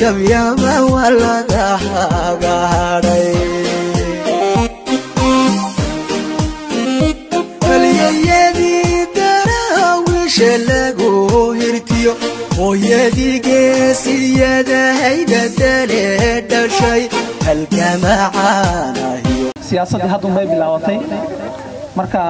yabyaba waa laga hagaadhay halyayadii daraawiisha lagu hirtiyo hooyadii geesiyada haydadale dhashay halgamacaanahiyo siyaasaddii haddun bay bilaabatay marka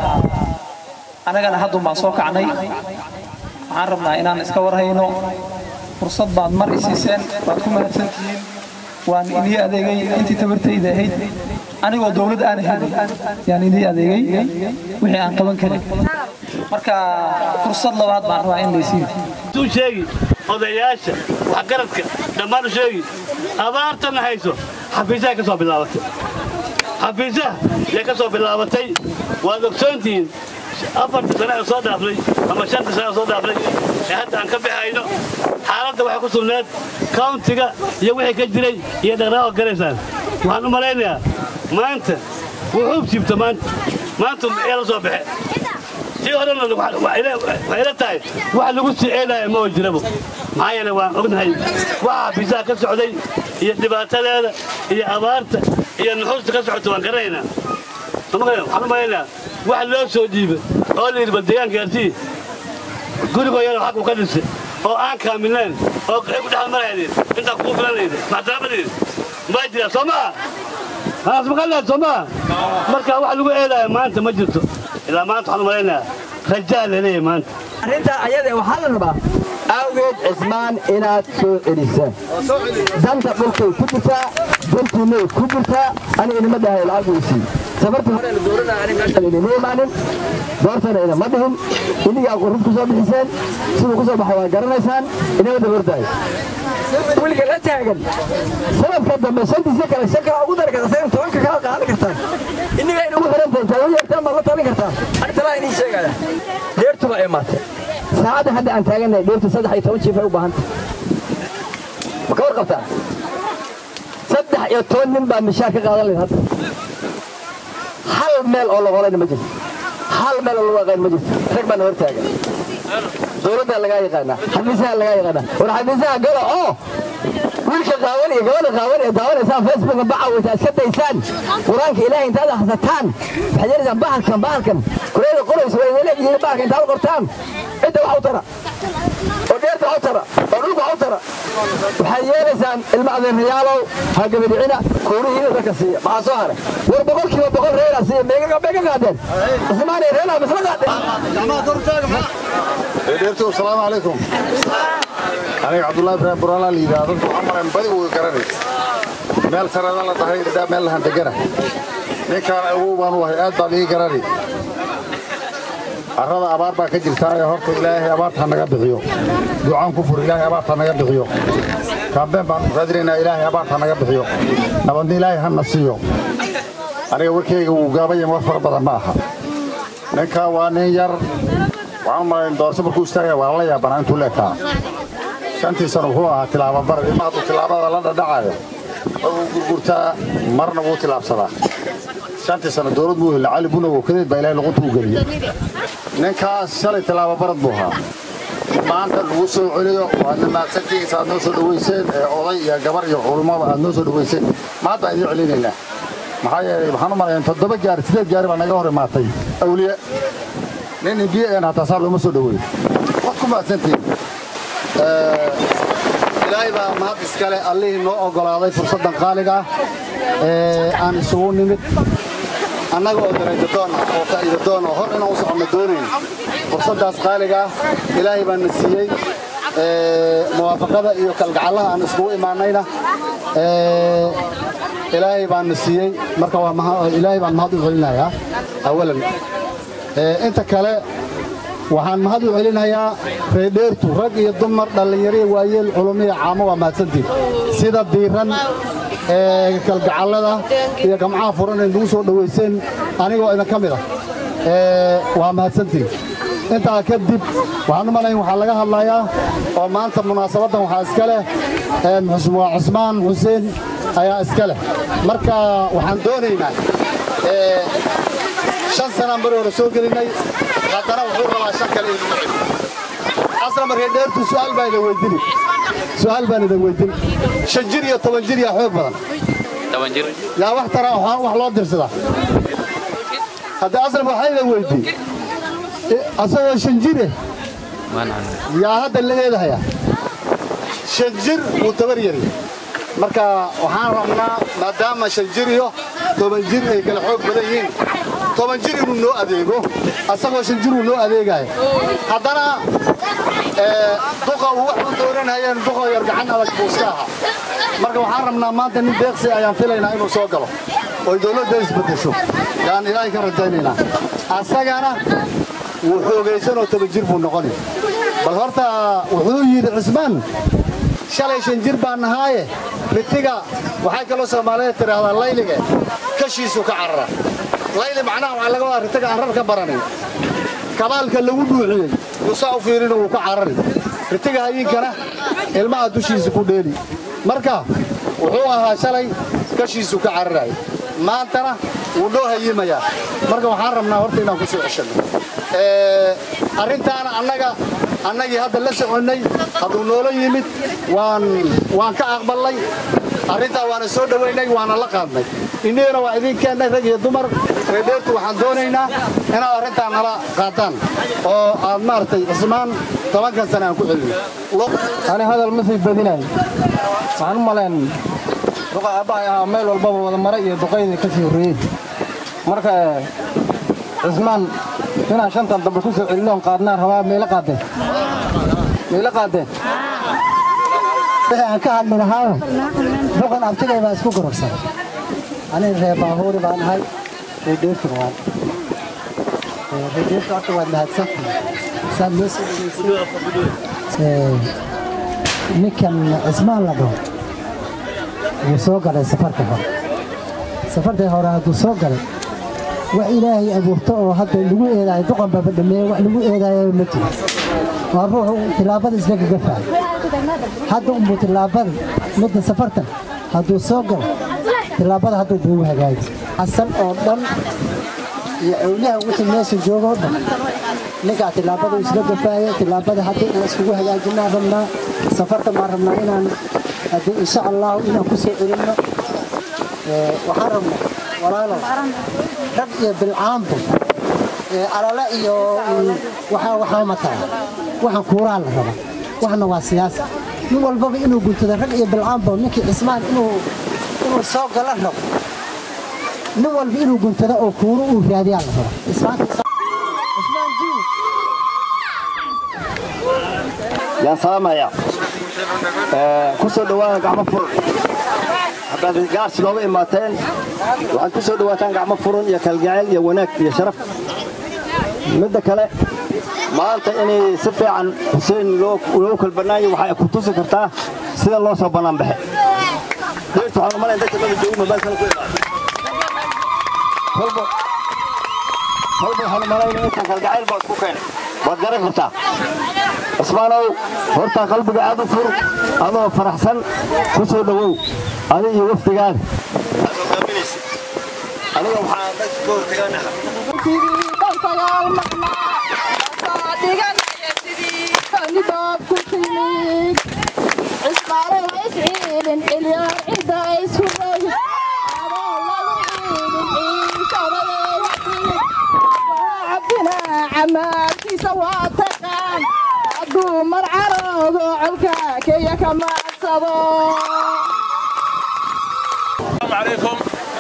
annagana haddun baan soo kacnay waxaan rabnaa inaan iska warhayno fursad baad mar i siiseen waad ku mahadsantihiin waan idii adeegay intii tabartayda ahayd anigoo dowlad aan ahayn yaan idii adeegay wixii aan qaban karin marka fursad labaad baan rabaa in laysiiyo tuu sheegi odayaasha waxgaradka dhammaan u sheegi abaartana hayso xafiisaha ka soo bilaabatay xafiisaha yay ka soo bilaabatay waad ogsoontihiin afarta sane ee soo dhaafnay ama shanta sane ee soo dhaafnay ee hadda aan ka bixayno xaaladda waxay ku sugnayd kauntiga iyo wixii ka jiray iyo dhaqdhaqaaqa garaysaan waxaan u malaynayaa maanta wuxuu jibta maanta maanta ee la soo baxe tii horena waxay ila tahay wax lagu sii eedaya ma jirabo maxaa yeele waan ognahay waxa xafiisaha ka socday iyo dhibaatadeeda iyo abaarta iyo nuxuusta ka socota waan garanaynaa waxaan u malaynayaa wax loo soo dhiiba oo la yidhi bal deegaanka gaartii gurigoo yaro xaq uu ka dhisay oo aan kaamilnayn oo qixi ku dhexal maraynin intaa kugu filanayda maxtaramadayda ma jiraa soo maa haas maqalnaad soo maa marka wax lagu eedaya maanta ma jirto ilaa maanta waxaan u malaynayaa rajaa laleeyahay maanta arrintaa ayada waxaa la rabaa awgeed cismaan inaad soo celisaan danta dhulkay ku jirtaa dantiinay ku jirtaa ani inima dhahay lacag weysii safartii hore la dooranaa ani meeshan inima imaanin doortana inama dhihin inigaa qurrub ku soo bixiseen siduu ku soo baxay waa garanaysaan inama dabardaay weliga la taagan sanadka dambe shantiisa kale shan kale ugu dari kartaa sagan tobanka kala qaadan kartaan iniga in ugu xirantahay intaa u yeertaan baad la talin kartaan artalaa inii sheegaya deertuba imaatay saacadda hadda aan taagannahay dheertu saddex iyo toban jiif ay u baahanta ma ka warqabtaa saddex iyo toban nin baa mishaar ka qaadan lahayd hadda hal meel oo la qolayna ma jirto hal meel oo lagu aqaan ma jirto rag baana hor taagan dowladdaa lagaa yaqaanaa xafiisaha lagaa yaqaanaa war xafiisaha gala oo wiilka qaawan iyo gabadha qaawan ee daawanaysaan facebooka bacawayta iska daysaan qur-aanka ilaahay intaad akhrisataan waxaad yeelaysaan bahalkan bahalkan kureeda qoraysa waa idin leeyihiin bahalka intaad qortaan cidda wax u tara oo dheerta wax u tara oo dhulka wax u tara waxaad yeelaysaan ilma adeerayaalow ha gabadhicina kuurihiina dadka siiya maxaa soo haray war boqolkiiba boqol reeraa siiya meega meega qaadeen ismaanay reeraa misla qaadeen dheertu asalaamu calaykum aniga cabdullaahi ibraahim buraala la yidhaahdo waxaan marayn badi uga garanay meel sarada la dhahay dhadhaa meel lahan degana ninkaan awow baan u ahay aad baan ii garanay carrada abaar baa ka jirtaa ee horta ilaahay abaarta ha naga bixiyo ducaan ku fur ilaahay abaarta ha naga bixiyo kaambeen baan raadinaynaa ilaahay abaarta ha naga bixiyo nabadna ilaahay ha na siiyo aniga warkayga wuu gaabayan war fara badan ma aha ninkaa waa nin yar waxaan malayn doorso markuu istaagaya waa la yaabanaa intuu leekaa shantii sano wuxuu ahaa tilaababar ilma hadduu tilaabada la dhadhacayo mar wuu gurgurtaa marna wuu tilaabsadaa shantii sano dowlad buu helay cali bunow kadeed baa ilahay luqunta u geliyey ninkaas shalay tilaababarad buu ahaa maanta lagu soo celiyo waadna maadsantiisa aad noo soo dhowayseen ee oday iyo gabar iyo culummada aad noo soo dhowayseen maanta aan idiin celinaynaa maxaa yeelay waxaan u malayn toddoba gaari sideed gaari baa naga hor imaatay awliye nin imbiye een hataa saa looma soo dhoweeyo waad ku mahadsantihiin ilaahay baa mahad iskale allihii noo oggolaaday fursaddan qaaliga ah ee aan isugu nimid annaga oo daraydadoon ah oo faa'iidadoon oo hor inaan u soconno doonayn fursaddaas qaaliga ah ilaahay baa na siiyey muwaafaqada iyo kalgacallaha aan iskugu imaanayna ilaahay baa na siiyey marka ilaahay baan mahad u celinayaa awalan inta kale waxaan mahad u celinayaa reedheertu rag iyo dumar dhallinyariya waayeel culumiya caamo waa mahadsantiin sida diiran ee kalgacallada iyo gamcaha furan ee nagu soo dhowayseen anigoo idin ka mid ah waa mahadsantiin intaa kadib waxaan u malayn waxaa laga hadlayaa oo maanta munaasabaddan waxaa iska leh waa cusmaan xuseen ayaa iska leh marka waxaan doonaynaa shan sanaan bari hore soo gelinay haddana wuxuu rabaa shan kale inuu celiyo asla markay dheertu su'aal baan idin weydini su'aal baan idin weydini shan jir iyo toban jir yaa xoog badan yaa wax tara wax wax loo dirsadaa hadda aslam waxaa idin weydii asagoo shan jire yaa hadda la eedahayaa shan jir wuu tabar yari marka waxaan rabnaa maadaama shan jir iyo toban jir ay kala xoog badan yihiin toban jir inuu noo adeego asagoo shan jir uu noo adeegaayo haddana ee, duqa uu wax u dooranayeen duqa yar gacan adag buu iska ahaa marka waxaan rabnaa maanta nin deeqsi ayaan filaynaa inuu soo galo oy dowladda isbedesho yaan ilaahay ka rajaynaynaa asagana wuu xoogaysanoo toban jir buu noqoni bal horta wuxuu yidhi cismaan shalay shan jir baan nahaaye mitiga waxay kaloo soomaaliyeed tidhaahdaa laylige kashiisu ka carara layli macnaha waxaa laga wadaa ritiga aan rar ka baranin kabaalka lagu dhuuciyey yuusaa u fiirina wuu ka carari ritiga hayinkana ilmaha dushiisa ku dheeli marka wuxuu ahaa shalay kashiisu ka cararaay maantana wuu noo hayimayaa marka waxaan rabnaa horta inaan ku soo ceshanno Ee, arrintaana annaga annagii hadda la soconnay hadduu noola yimid waan waan ka aqballay arrintaa waana soo dhowaynay waana la qaadnay innagana waa idin keennay rag iyo dumar reedheertu waxaan doonaynaa inaad arrintaa nala qaataan oo aad maaragtay cismaan tobankan sana aan ku celino ani hadal ma sii badinayo waxaan u malayn duqa aabbahay ahaa meel walbaba wada maray iyo duqaydii ka sii horreeyey marka eh, cismaan inaan shantan dambe ku soo celinoon qaadnaan rabaa mayla qaadeen mayla qaadeen wixii aan ka hadli lahaayo duqan abtigay baa isku gororsaday aniga reer baahuuri baan ahay reedheertu waan reedheertu horta waad mahadsantihin saad noo soo dhegaysay ninkan cismaan la dhaho wuu soo galay safarka hore safartii hore hadduu soo galay wax ilaahay abuurto oo hadda lagu eedaayo duqan baba dhameeye wax lagu eedaayo ma jiro waa ruuxu tilaabada isla gagafaay hadda unbuu tilaabada midda safartan hadduu soo galo tilaabada hadduu buugu hagaaji xasan oo dhan iyo awliyaha wixii meesha jooga oo dhan ninkaa tilaabada isla gafaaya tilaabada hadda inaan iskugu hagaajinaa rabnaa safarta maan rabnaa inaan haddii insha allahu inaan ku soo celinno Ee, waxaan rabnaa walaalow rag iyo bilcaanbu ee, alale iyo mm, waxaa waxaa mataa waxaan kuuraa la rabaa waxna waa siyaasa nin walbaba inuu guntado rag iyo bilcaanbu ninkii cismaan inuu inuu soo gala rabo nin walba inuu guntado oo kuuro uu raadiyaa la rabaa Cismaanka- Cismaan jiw yaan salaamaya ku soo dhowaada gacmo furan haddaad gaarsi nooga imaateen waxaad ku soo dhowaataan gacmo furan iyo kalgacayl iyo wanaag iyo sharaf midda kale maanta inay si fiican xuseen loo loo kala bannaayo waxay ku tusi kartaa sida loo soo bannaan baxe deertu waxaan umalayn dadka mada joogo mobaylkana ku imaado kolba kolba waxaan umalayn intan kalgacayl baa isku keenay waad garan kartaa cismaanow horta qalbiga aad u fur adoo faraxsan ku soo dhowow adi iyo waftigaada aniga waxaa dadka ka hortegaanaha camaarkiisa waa taqaan hadduu marcaroodo colka keya ka maadsado عليكم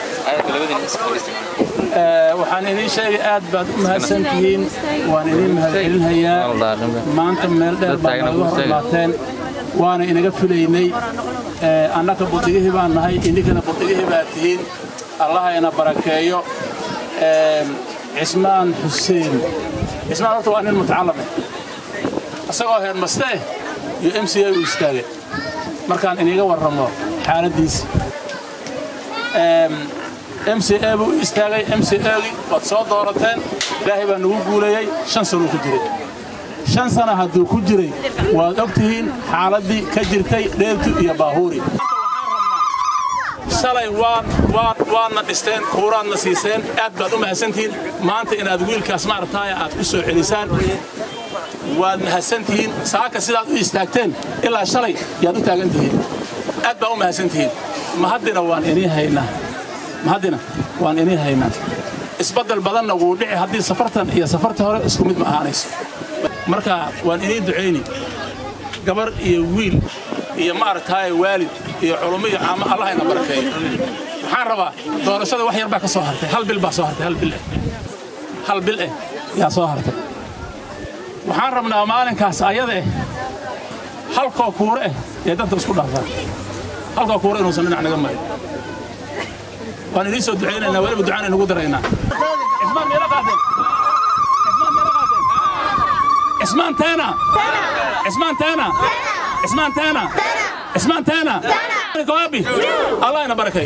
waxaan idiin sheegay aad baad u mahadsan tihiin waan idiin mahadcelinhayaa maanta meel dheer baad nooga hormaateen waana inaga filaynay annaka buddigihii baan nahay idinkana buddigihii baad tihiin allaha ina barakeeyo cismaan xuseen cismaan horta waa nin mutacalame isagoo heermaste iyo m c a u istaagay markaan iniga warramo xaaladdiisa m c a buu istaagay m c agii waad soo doorateen ilaahay baa nagu guuleeyey shan sanuu ku jiray shan sana hadduu ku jiray waad og tihiin xaaladdii ka jirtay dheertu iyo baahuuri shalay waan waan waadna dhisteen kuuraadna siiseen aad baad u mahadsantihiin maanta inaad wiilkaas maarataaya aad ku soo celisaan waad mahadsantihiin saaka sidaad u istaagteen ilaa shalay yaad u taagan tihiin aad baa u mahadsantihiin mahaddina waan inii haynaa mahaddina waan inii haynaa isbaddel badanna wuu dhici haddii safartan iyo safarta hore isku mid ma ahaanayso marka waan idiin ducayni gabar iyo wiil iyo maaragtaaye waalid iyo culummo iyo caamo allahayna barakeeyo waxaan rabaa doorashada wax yar baa ka soo hartay hal bil baa soo hartay hal bil eh hal bil eh yaa soo hartay waxaan rabnaa maalinkaas ayada eh halkoo kuure eh ee dadka isku dhaafaan halkoo kuure inuusan dhinac naga marin waan idiin soo ducaynaynaa weliba ducaan inagu daraynaa cismaan meelo qaateen cismaan meelo qaateen cismaan teena cismaan teena cismaan teena cismaan teena kawaabi allah ina barakay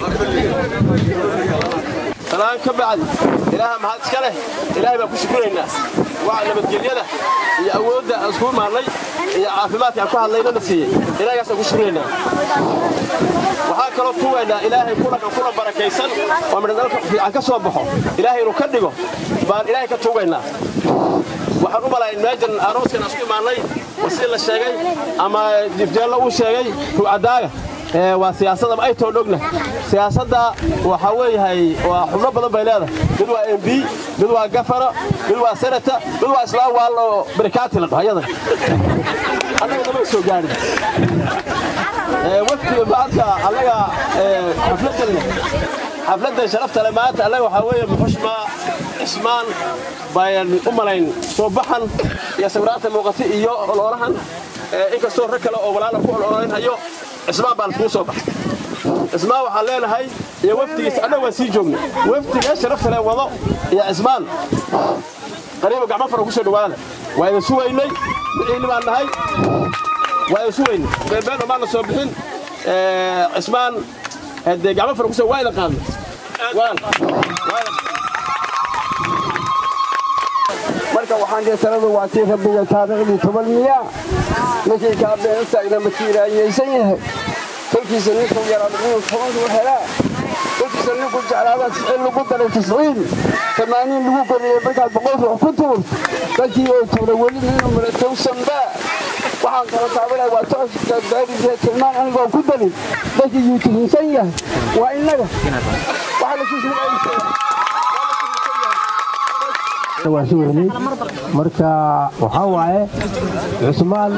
salaan ka bacdi ilaaha mahad iska leh ilaahay baan ku shukuraynaa waa nabadgelyada iyo awoodda aan iskugu maarnay iyo caafimaadka aan ku hadlayna na siiyey ilaahaygaasaan ku shukuraynaa waxaan kaloo tugaynaa ilaahay kuna kuna barakaysan oo midha dalka fiican ka soo baxo ilaahay inuu ka dhigo baan ilaahay ka tugaynaa waxaan u malayn meejan arooskan aan isku imaannay oo sidii la sheegay ama jifjeello uu sheegay ruucadaaga waa siyaasada ay too dhogna siyaasadda waxaa weeyahay waa xubno badan bay leedahay mid waa mb mid waa gafana mid waa senata mid waa islaam waal oo barikaati la dhaho ayadan annaga nama soo gaadhin wafdiga maanta annaga xafladdan xafladdan sharafta le maanta annaga waxaa weeye muxushma cismaan bayan u malayn soo baxan iyo sawiraanta muuqata iyo ololahan inkastoo rag kale oo walaala ku ololaynhayo cismaan baan iskugu soo baxay cismaan waxaan leenahay iyo wafdigiisa annaga waan sii joogna wafdiga sharafta le wado iyo cismaan qariiba gacmo fara ku soo dhawaada waa idin sugaynay wixiini baan nahay waa idin sugaynay beebeen omaana soo bixin cismaan dee gacmo fara kusoo waa idin qaadnay marka waxaan dhihi taladu waa tii rabbiga taariikhdii toban miya ninkii kaabeen u taagna ma tiiraayeysan yahay kolkiisa ninkuu yaraa inuu tobanku helaa kolkiisa ninkuu jeclaada tisciin lagu daray tisciin tamaaniin lagu goriyey markaad boqol ruux ku tuur dadkii oo tuura weli ninu mara towsanba waxaan kala taabanaya waa tooska baariisa tilmaan anigoo ku darin dadkii yuu tuhinsan yahay waa innaga waxaa la kusoo waa sugaynay marka waxaa waaye cusmaan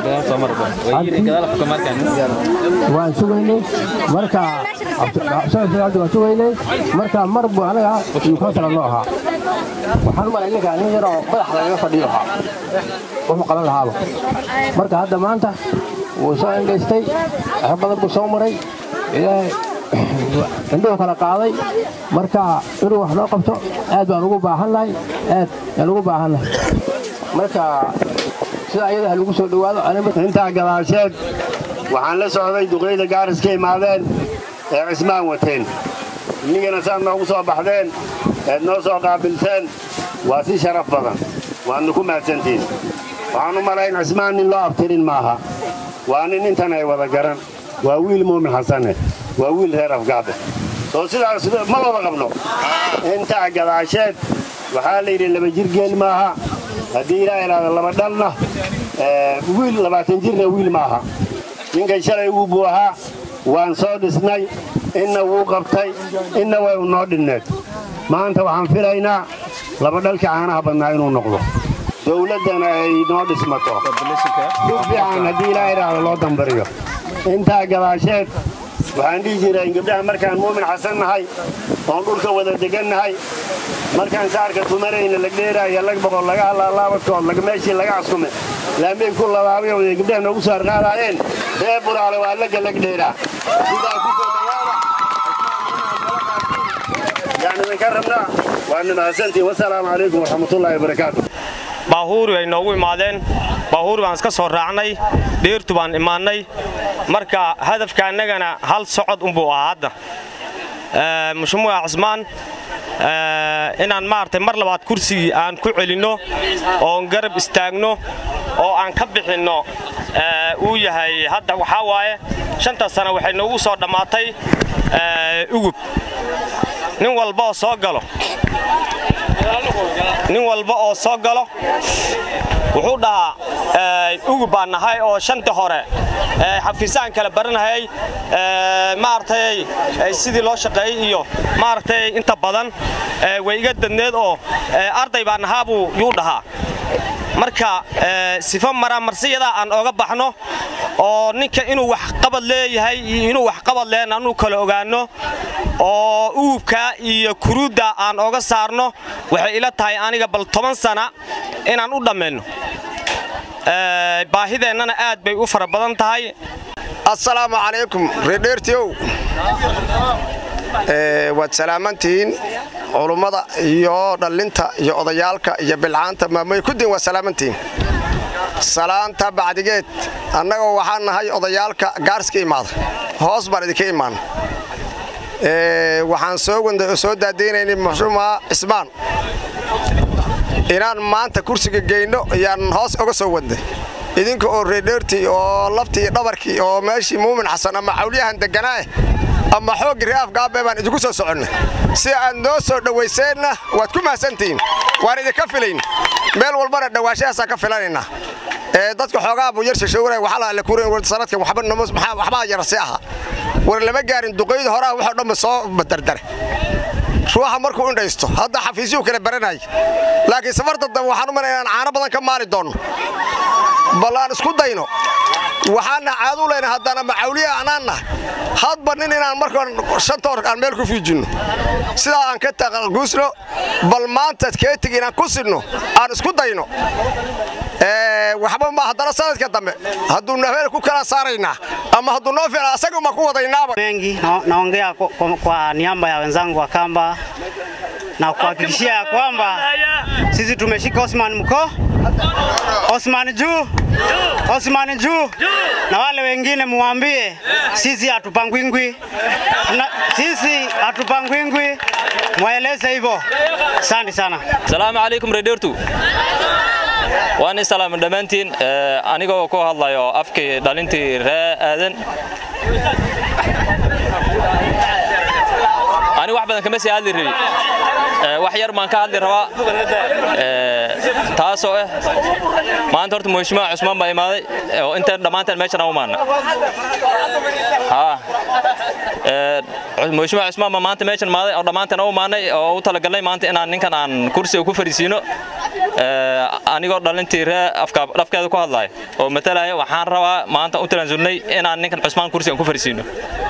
waan sugaynay marka waan sugaynay marka mar buu anaga iyuu kansala noo ahaa waxaan u malay ninka nin yaroo madax lagaga fadhiyo ahaa wuxuu qaban lahaaba marka hadda maanta wuu soo engaystay wax badan buu soo maray ilaahay indhuhu kala qaaday marka inuu wax noo qabto aad baan ugu baahannahay aad yaan ugu baahannahay marka sida ayada ha lagu soo dhowaado intaa gadaasheed waxaan la socday duqeyda gaaris ka imaadeen ee cismaan wateen innigana saad noogu soo baxdeen eed noo soo qaabilteen waa si sharaf badan waadna ku mahadsantiin waxaan u malayn cismaan nin loo abtirin maaha waa nin intan ay wada garan waa wiil muumin xasane waa wiil reer afgaade soo sidaas ma wada qabno intaa gadaasheed waxaa la yidhi laba jir geel maaha haddii ilaa ilaada laba dhalna wiil labaatan jirna wiil maaha ninkan shalay wuu buu ahaa waan soo dhisnay inna wuu qabtay inna way u noo dhinneed maanta waxaan filaynaa laba dhalka caanaha badnaa inuu noqdo dowladdana ay noo dhismato si fiican haddii ilaa ilaada loo dambariyo intaa gadaasheed waxaan dhihi jiray gabdhaha markaan muumin xasan nahay oon dhulka wada degannahay markaan saarka tumarayna lagdheeraayo lag boqol laga halaalaabadkood meeshii laga caskume laamey ku labaabay wada gabdhaha noogu soo arqaadaayeen ree buraale waa laga lagdheeraa sidaa ku soo dhawaada yaan idinka rabnaa waadna mahadsantiin wasalaamu calaykum waraxmatullaahi wabarakaatu baahuuri ay noogu imaadeen baahuuri baan iska soo raacnay dheertu baan imaannay marka hadafka annagana hal socod unbuu ahaa hadda mushumuca cismaan inaan maaragtay mar labaad kursigii aan ku celinno oon garab istaagno oo aan ka bixinno uu yahay hadda waxaa waaye shanta sano waxay noogu soo dhammaatay ugub nin walba oo soo galo nin walba oo soo galo wuxuu dhahaa ugu baan nahay oo shantii hore xafiisaan kala baranahayay maaragtay sidii loo shaqeeyey iyo maaragtay inta badan way iga dadneed oo arday baan nahaa buu yuu dhahaa marka sifo maramarsiyada aan oga baxno oo ninka inuu waxqabad leeyahay iyo inuu waxqabad lehen anuu kala ogaanno oo uubka iyo kuruudda aan oga saarno waxay ila tahay aniga bal toban sana inaan u dhammayno baahideennana aad bay u fara badan tahay assalaamu calaykum reerdheertiyow waad salaamantihiin culummada iyo dhallinta iyo odayaalka iyo bilcaanta maamooy kuddiin waa salaamantihiin salaanta bacdigeed annagoo waxaan nahay odayaalka gaarska imaada hoos baan idinka imaan waxaan soo daadaynaynay muxumaa cismaan inaan maanta kursiga geyno ayaan hoos oga soo wadnay idinka oo reerdheertii oo laftii iyo dhabarkii oo meeshii muumin xasan ama xawliyahan degganaah ama xooggi re'aaf gaabee baan idinku soo soconnay si aad noo soo dhowayseenna waad ku mahadsantihiin waan idinka filayn meel walbana dhawaashahaasaan ka filanaynaa dadka xoogaa buu yar shashowray waxaa la kuuran sanadkan waxbaa yarasi ahaa war lama gaarin duqayda horaa waxoo dhanba soo dardare ruuxa markuu indhaysto hadda xafiisyuu kala baranaya laakiin safarta dambe waxaan u malaya inaan caano badan ka maali doonno bal aan isku dayno waxaana caadu leyna haddana macawliya anaanna hadba nin inaan markaan shanta hor aan meel ku fiijinno sidaa aan ka taqalguusno bal maanta keetigi inaan ku sidno aan isku dayno waxba ma haddana sanadka dambe hadduu naheel ku kala saaraynaa ama hadduu noo fiicna asaguma ku wadaynaaba mengi naongea kwa, kwa niaba ya wenzangu wa Kamba na kuhakikishia ya kwamba sisi tumeshika Osman mko Osman juu Osman juu na wale wengine muambie sisi hatupangwingwi sisi hatupangwingwi mwaeleze hivyo asante sana salaamu calaykum reedheertu waan islaama dhammaantiin anigoo ku hadlayo afkii dhalintii ree aadan ani wax badan kama sii hadli rabi wax yar baan ka hadli rabaa taasoo ah maanta horta muhishmaa cusmaan baa imaaday oo intaan dhammaantaan meeshan aan u maana muhishmaa cusmaan baa maanta meeshan imaaday oo dhammaantaan u maanay oo u talagalnay maanta inaan ninkan aan kursiga ku fariisiino anigoo dhalintii ree dhafkeeda ku hadlaya oo matalaya waxaan rabaa maanta u talansulnay inaan ninkan cusmaan kursiga ku fariisiino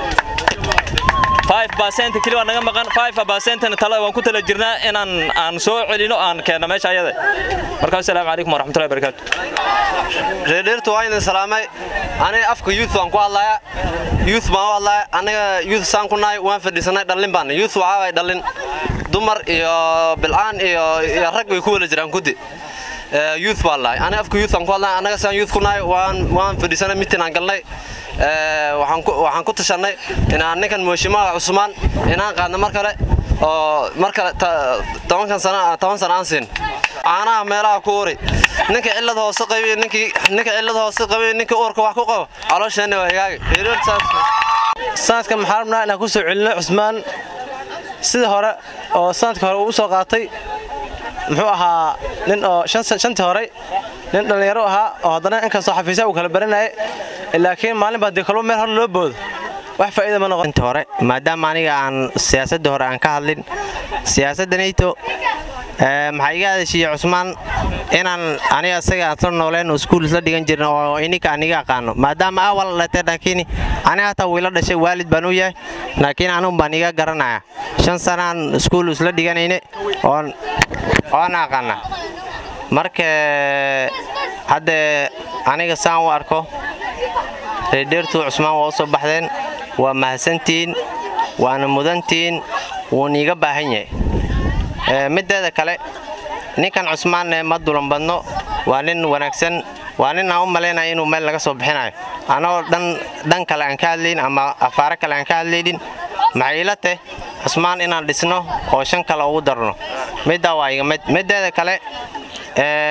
keli waa naga maqan tala waan ku tala jirnaa inaan aan soo celino aan keenno meesha ayada marka assalaamu calaykum waraxmatullahi barakaatu reerdheertu waa idin salaamay aniga afka youth waan ku hadlaya youth baan u hadlaya aniga youth saan ku nahay waan fadhiisanay dhallin baan youth waxaa waay dhallin dumar iyo bil'aan iyo iyo rag way ku wada jiraan kudi youth baan lahay aniga afka youth aan ku hadlaya anaga saan youth ku nahay waan waan fadhiisanay mitin aan galnay waxaan ku tashanay inaan ninkan muhashimaha cusmaan inaan qaadno mar kale oo mar kale toban sana aan siin caanaha meelaha ku uri ninka cillad hoose qabiy ninkii ninka cillad hoose qabiy ninka uurka wax ku qabo caloosheenna waa hagaagi sanadkan maxaa rabnaa inaan ku soo celino cusmaan sida hore oo sanadka hore uu u soo qaatay muxuu ahaa nin oo shantii horey nin dhallinyaro ahaa oo haddana inkastoo xafiisya uu kala baranayay laakiin maalin baa dee kalba meel hore loo boodo wax faa'iida ma noqon inta hore maadaama aniga aan siyaasadda hore aan ka hadlin siyaasadda nato maxaa iga hadashiiye cusmaan inaan aniga isaga aan sla nooleen oo iskuul isla dhigan jirin oo ininka aniga aqaano maadaama awal dhatee laakiin aniga hataa wiila dhashay waalid baan u yahay laakiin anun baan iga garanaya shan sanaan iskuul isla dhiganayne oon oona aqaana marka haddee aniga saan u arko reerdheertu cusmaan waa u soo baxdeen waa mahadsantihiin waana mudantihiin wuuna iiga baahan yahay mideeda kale ninkan cusmaanne ma dulan badno waa nin wanaagsan waa nin aan u malaynaya inuu meel laga soo bixinayo annagoo dhan kale aan ka hadlayn ama afaare kale aan ka hadlaynin maxay ila teh cusmaan inaan dhisno oo shan kale ugu darno middaa waa iga mid mideeda kale